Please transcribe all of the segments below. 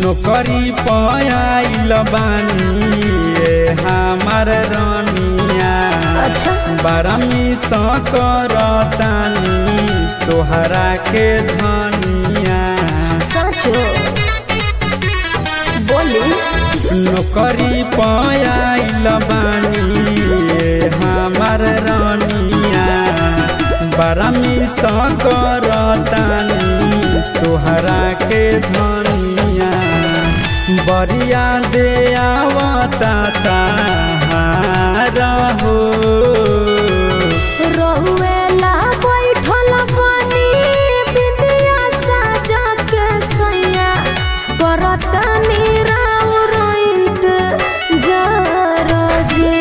नौकरी पायल बानी ए हमार रानिया अच्छा बारमी करतानी तोहरा के धनिया साचो बोली नौकरी पायल बानी ए हमार रानिया बारमी करतानी तोहरा के धनिया बरिया दे आवता ताहारा हो रहुएला बैठल बानी बिंदिया साजा के सैया करतनी राउर इंतजार जे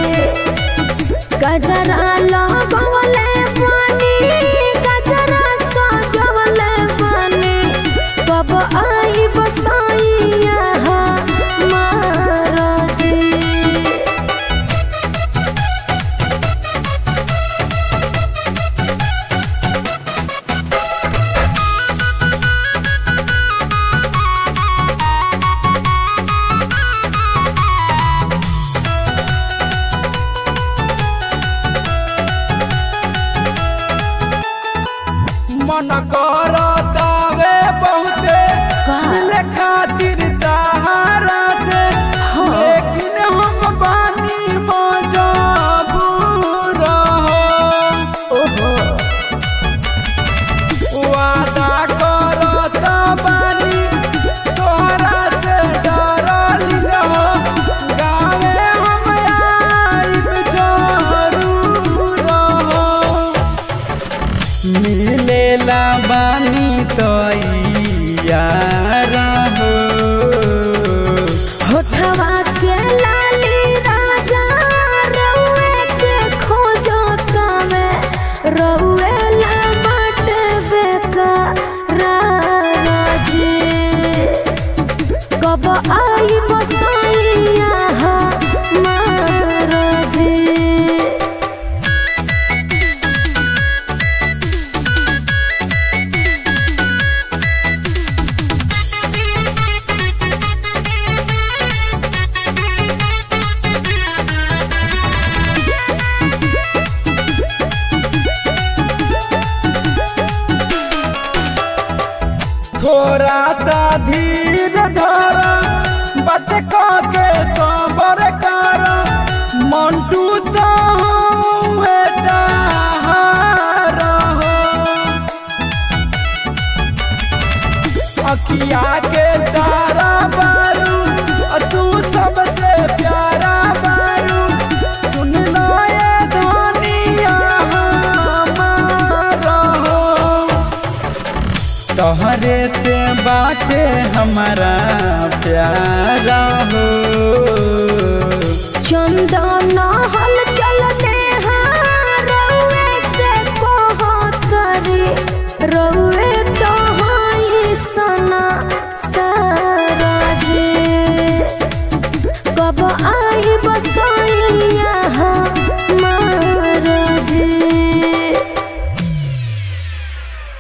गजरा लगवले बानी गजरा सजवले बानी कब आई बसाइया हमार जी मन करतावे बहुते का? मिले खातिर ताहारा से लेकिन हम बानी मजबूर हो ओहो वादा करत बानी तोहरा से डरली हो गावे हम आइब जरूर हो मिलेला बानी तो यार हो होठवा के लाली राजा रउए के खोजो तवे रउए ला बाट बेकार जी कब आई बसाइया हमार जी थोड़ा सा धीर धर बच के सबर कर मंटू तो हुए ताहार हो अखिया के तारा बारू अ तू सबसे प्यारा बारू सुन लो ये धनिया हमार हो तोहरे से बाटे हमारा प्यारा हो चंदन हल